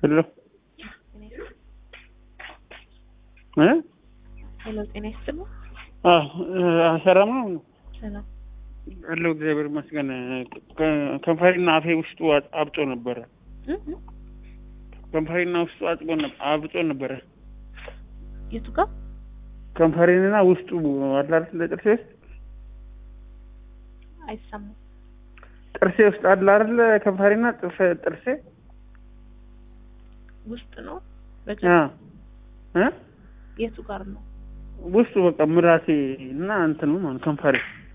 ሄሎ እ ሄሎ ጤና ይስጥልኝ። አዎ ሰላም ነው ሰላም አለው እግዚአብሔር ይመስገን። ከ- ከንፈሬና አፌ ውስጡ አጥ- አብጦ ነበረ። እ? እ? ከንፈሬና ውስጡ አጥቦ ነበር አብጦ ነበረ። የቱ ጋር ከንፈሬንና ውስጡ አለ አይደል ጥርሴ ውስጥ አይሰማም? ጥርሴ ውስጥ አለ አይደል ከንፈሬና ጥርሴ ጥርሴ ውስጥ ነው አ በጀ- እ የቱ ጋር ነው? ውስጡ በቃ ምላሴ እና እንትኑ ማለት ከንፈሬ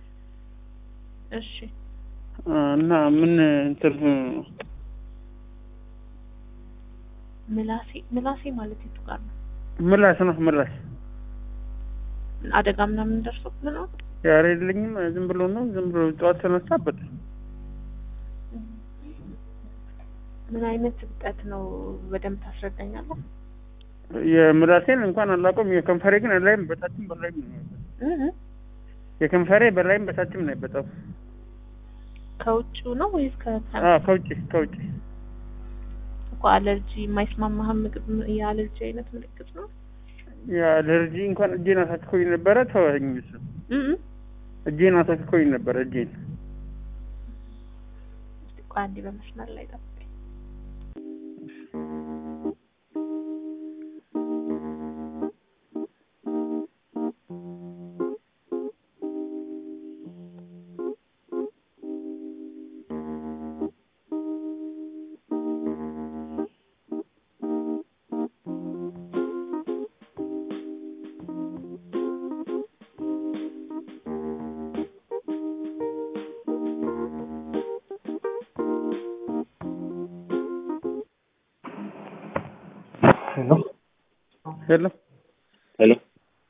እሺ አ፣ እና ምን እንትን ምላሴ ምላሴ ማለት የቱ ጋር ነው? ምላስ ነው ምላስ አደጋ ምናምን ደርሶብህ ነው? ያሬ የለኝም ዝም ብሎ ነው ዝም ብሎ ጠዋት ተነሳበት ምን አይነት እብጠት ነው? በደንብ ታስረዳኛለህ? የምላሴን እንኳን አላውቀውም። የከንፈሬ ግን ላይም በታችም በላይም ነው ያለው። እ? እ? የከንፈሬ በላይም በታችም ነው የበጣው። ከውጭው ነው ወይስ ከ አዎ ከውጭ ከውጭ እኮ አለርጂ የማይስማማህ ምግብ የአለርጂ አይነት ምልክት ነው? የአለርጂ እንኳን እጄን አሳክኮኝ ነበረ ተወኝ። እሱ እ? እ? እጄን አሳክኮኝ ነበረ እጄን እስቲ ቆይ አንዴ በመስመር ላይ ጠብቀኝ። ሄሎ ሄሎ ሄሎ